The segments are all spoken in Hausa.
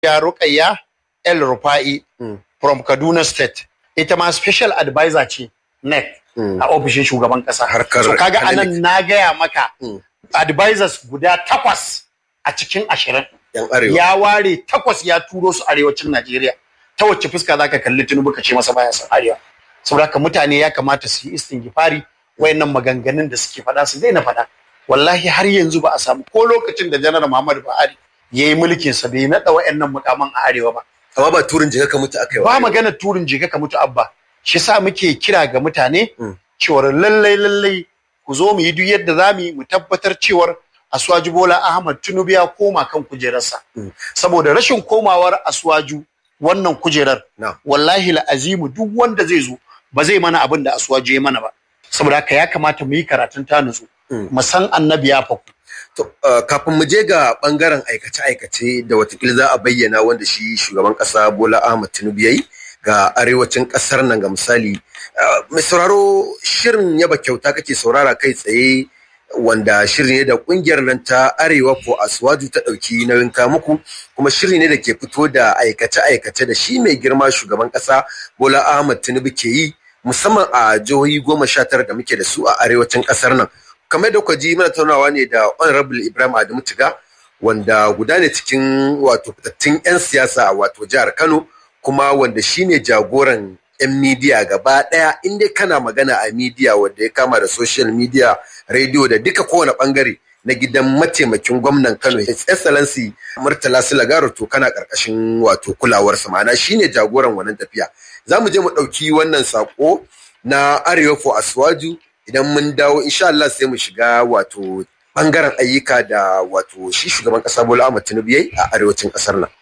ya Rukayya El Rufa'i Mm. from Kaduna State ita ma special advisor ce NEC Mm. a ofishin shugaban kasa Harkar so kaga academic. anan na gaya maka Mm. advisors guda takwas a cikin ashirin yan arewa ya ware takwas ya turo su arewacin Najeriya ta wacce fuska zaka kalli Tinubu ka ce masa baya san arewa saboda haka mutane ya kamata su yi istingifari wayannan maganganun da suke faɗa su daina faɗa wallahi har yanzu ba a samu ko lokacin da janar Muhammadu Buhari ya yi mulkin sa bai naɗa wayannan mukaman a arewa ba amma ba turin jika ka mutu aka yi wa ba arewa. maganar turin jika ka mutu abba shi sa muke kira ga mutane Mm. cewar lallai lallai ku zo mu yi duk yadda za mu yi mu tabbatar cewar Asuwaju Bola Ahmad Tinubu ya koma kan kujerarsa Mm. saboda rashin komawar Asuwaju wannan kujerar Na. wallahi la'azimu duk wanda zai zo ba zai mana abin da Asuwaju ya mana ba saboda haka ya kamata mu yi karatun ta nutsu Mm. mu san annabi ya faku To, uh, kafin mu je ga bangaren aikace-aikace da watakila za a bayyana wanda shi shugaban kasa Bola Ahmad Tinubu yayi ga arewacin kasar nan ga misali. Uh, mai sauraro shirin yaba kyauta kake saurara kai tsaye wanda shiri ne da kungiyar nan ta Arewa ko Aswaju ta dauki nauyin ka muku kuma shiri ne da ke fito da aikace-aikace da shi mai girma shugaban kasa Bola Ahmad Tinubu ke yi musamman a jihohi goma sha tara da muke da su a arewacin kasar nan. kamar da kuka ji mana tattaunawa ne da honorable ibrahim adamu tiga wanda guda ne cikin wato fitattun 'yan siyasa a wato jihar kano kuma wanda shine jagoran 'yan midiya gaba daya inda kana magana a midiya wanda ya kama da social media radio da duka kowane bangare na gidan mataimakin gwamnan kano his excellency murtala silagaro to kana karkashin wato kulawarsa ma'ana shine jagoran wannan tafiya za mu je mu ɗauki wannan sako na arewa for aswaju idan mun dawo insha Allah sai mu shiga wato bangaren ayyuka da wato shi shugaban kasa Bola Ahmed Tinubu yayi a arewacin kasar nan.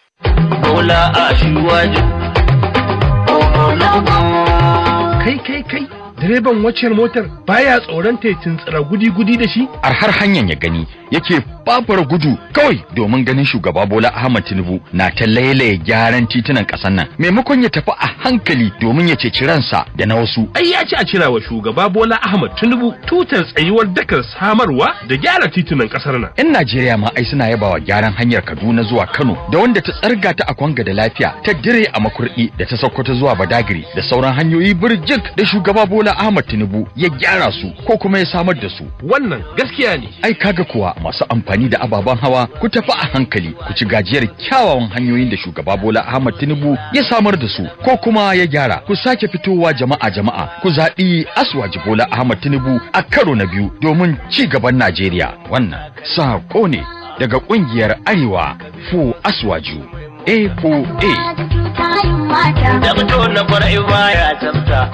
Bola a shiwaju. kai kai kai direban waccan motar baya tsoron ta tuntsira gudi-gudi da shi har hanyar ya gani yake babura gudu kawai domin ganin shugaba Bola Ahmad Tinubu na ta lailaye gyaran titunan ƙasar nan maimakon ya tafi a hankali domin ya ceci ransa da na wasu ai ya ci a cira wa shugaba bola ahmad tinubu tutar tsayuwar dakar samarwa da gyara titunan kasar nan yan Najeriya ma ai suna yabawa gyaran hanyar Kaduna zuwa Kano da wanda ta tsarga ta a Kwanga da lafiya ta dire a Makurdi da ta Sokoto zuwa Badagiri da sauran hanyoyi birjik da shugaba Bola Ahmad Tinubu ya gyara su ko kuma ya samar da su wannan gaskiya ne ai kaga kuwa masu amfani da ababen hawa ku tafi a hankali ku ci gajiyar kyawawan hanyoyin da shugaba Bola Ahmad Tinubu ya samar da su ko kuma ya gyara ku sake fitowa jama'a jama'a ku zaɓi Aswaji Bola Ahmad Tinubu a karo na biyu domin ci gaban Najeriya wannan sako ne daga ƙungiyar Arewa Fu Aswaju A4A Da fito na kwarai baya tsafta.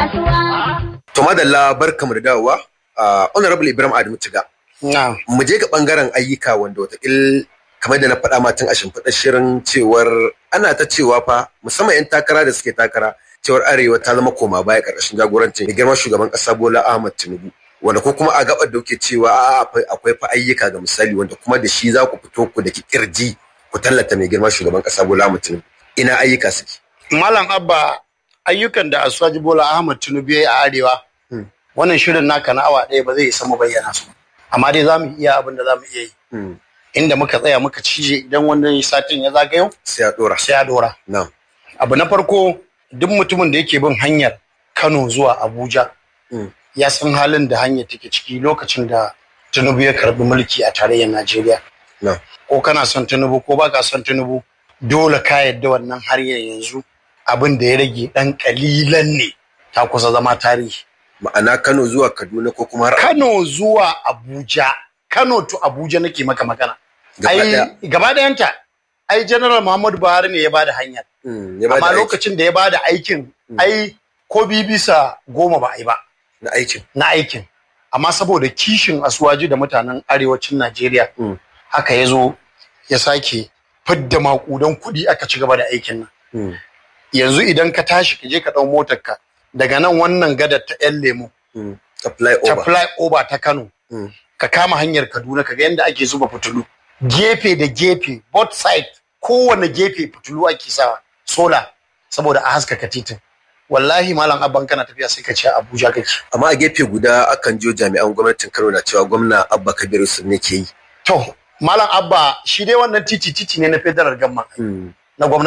To madalla barkamu da dawowa a honorable Ibrahim Adamu Tiga. na Mu je ga bangaren ayyuka wanda watakil kamar da na faɗa ma tun a shimfiɗar shirin cewar ana ta cewa fa musamman 'yan takara da suke takara cewar arewa ta zama koma baya ƙarƙashin jagorancin mai girma shugaban ƙasa Bola Ahmad Tinubu. Wanda ko kuma a gabar da kuke cewa a'a, akwai akwai fa ayyuka ga misali wanda kuma da shi za ku fito ku da kirji ku tallata mai girma shugaban ƙasa Bola Ahmad Tinubu. Ina ayyuka suke. Malam Abba ayyukan da Asuwaji Bola Ahmad Tinubu ya yi a Arewa Hmm. wannan shirin naka na awa ɗaya ba zai isa mu bayyana su amma dai za mu iya abin da za mu iya yi Hmm. inda muka tsaya muka cije idan wannan satin ya zagayo Sai a ɗora. sai ya dora Na'am. abu na farko duk mutumin da yake bin hanyar Kano zuwa Abuja Hmm. ya san halin da hanyar take ciki lokacin da Tinubu ya karbi mulki a tarayyar Najeriya Na'am. ko kana son Tinubu ko baka son Tinubu dole ka yadda wannan har yanzu abin da ya rage ɗan kalilan ne ta kusa zama tarihi Ma'ana Kano zuwa Kaduna ko kuma har Kano zuwa Abuja Kano to Abuja nake maka magana Gaba ai ɗaya. gaba ɗayanta ai General Muhammadu Buhari ne ya bada hanyar Hmm, ya bada amma aiki lokacin da ya bada aikin ai ko bi bisa goma ba a yi ba na aikin. na aikin amma saboda kishin asuwaji da mutanen arewacin Najeriya Mm. haka ya zo ya sake fidda makudan kuɗi aka ci gaba da aikin nan Hmm. yanzu idan ka tashi ka je ka ɗau motarka daga nan wannan gadar ta 'yan lemu Hmm. Apply ta over. fly over ta Kano Mm. ka kama hanyar Kaduna ka ga yadda ake zuba fitulu gefe da gefe both side kowane gefe fitulu ake sawa sola saboda a haskaka titin wallahi malam abban kana tafiya sai ka ce Abuja kake Amma a gefe guda akan jiyo jami'an gwamnatin Kano na cewa gwamna Abba Kabiru sun ne ke yi. to malam abba shi dai wannan titi titi ne na federal gamma Hmm. na gwamnati